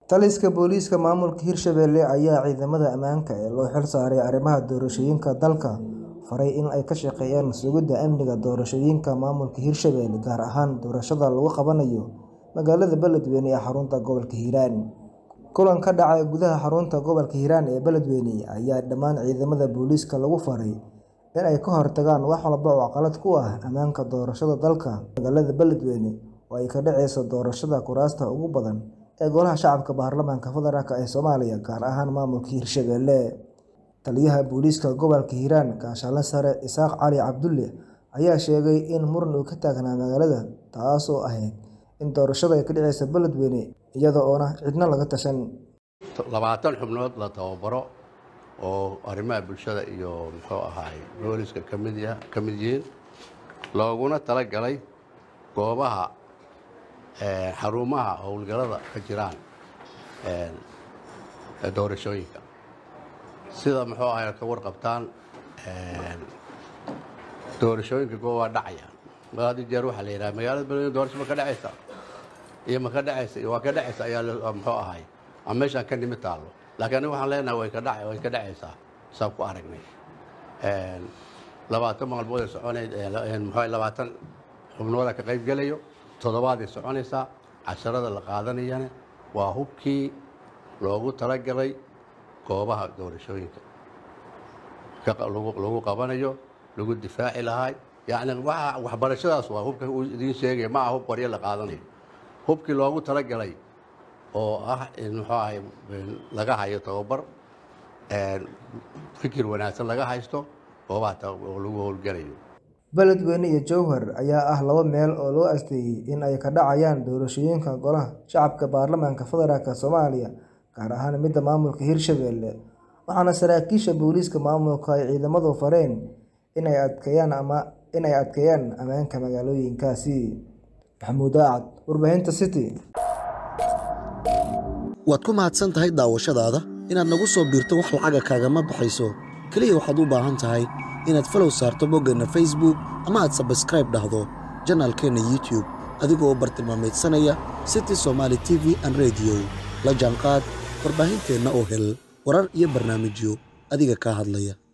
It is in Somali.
Taliska booliiska maamulka Hirshabelle ayaa ciidamada ammaanka ee loo xilsaaray arrimaha doorashooyinka dalka faray in ay ka shaqeeyaan sugidda amniga doorashooyinka maamulka Hirshabelle gaar ahaan doorashada lagu qabanayo magaalada Beledweyne ee xarunta gobolka Hiiraan. Kulan ka dhacay gudaha xarunta gobolka Hiiraan ee Beledweyne ayaa dhammaan ciidamada booliiska lagu faray in ay ka hortagaan wax walba oo caqabad ku ah ammaanka doorashada dalka. Magaalada Beledweyne oo ay ka dhaceyso doorashada kuraasta ugu badan ee Golaha Shacabka Baarlamaanka Federaalk ee Soomaaliya gaar ahaan maamulka Hirshabelle. Taliyaha booliiska gobolka Hiiraan Gaashaane Sare Isaaq Cali Cabdulle ayaa sheegay in muran uu ka taagnaa magaalada taasoo ahayd in doorashada ay ka dhaceyso Beledweyne iyada oona cidna laga tashan. labaatan xubnood la tababaro oo arrimaha bulshada iyo muxuu ahaay booliska ka mid ya ka mid yihiin looguna talagalay goobaha eh, xarumaha howlgallada ka jiraan eh, doorashooyinka sida muxuu ahay ka warqabtaan eh, doorashooyinka goobaa dhacaya had iyo jeer waxaa la yidhaha magaalada beledweyne doorasho ma ka dhacaysa iyo ma ka dhacaysa iyo waa ka dhacaysa ayaa la- muxuu ahay ama meeshaan ka nimid taallo laakiin aniga waxaan leenahay way ka dhac way ka dhacaysaa saan ku aragnay Een, labaatan maalmood ay soconayd ee la- een, muxuu ahay, labaatan xubnooda ka qayb gelayo toddobaaday soconaysaa casharada la qaadanayana waa hubkii loogu talagalay goobaha doorashooyinka ka qa- lagu lagu qabanayo lagu difaaci lahay yacni waxa waxbarashadaas waa hubka uu idiin sheegaya ma aha hub qoryo la qaadanayo hubkii loogu talagalay oo ah in muxuu ahay in laga hayo tababar een, fikir wanaagsan laga haysto goobaha ta- oo lagu howlgelayo Beledweyne iyo Jowhar ayaa ah laba meel oo loo asteeyay in ay ka dhacayaan doorashooyinka Golaha Shacabka Baarlamaanka Federaalk Soomaaliya gaar ahaan midda maamulka Hirshabelle waxaana saraakiisha booliiska maamulka ay ciidamadu fareen in ay adkeeyaan ama in ay adkeeyaan ammaanka magaalooyinkaasi. Maxamuud Aacad, Warbaahinta City. waad ku mahadsan tahay daawashadaada inaad nagu soo biirto wax lacaga kaagama baxayso keliya waxaad u baahan tahay inaad falow saarto boggeenna facebook ama aad sabskribe dhahdo janaalkeenna youtube adigoo u bartilmaameedsanaya city somaali t v and radio la jaanqaad warbaahinteenna oo hel warar iyo barnaamijyo adiga kaa hadlaya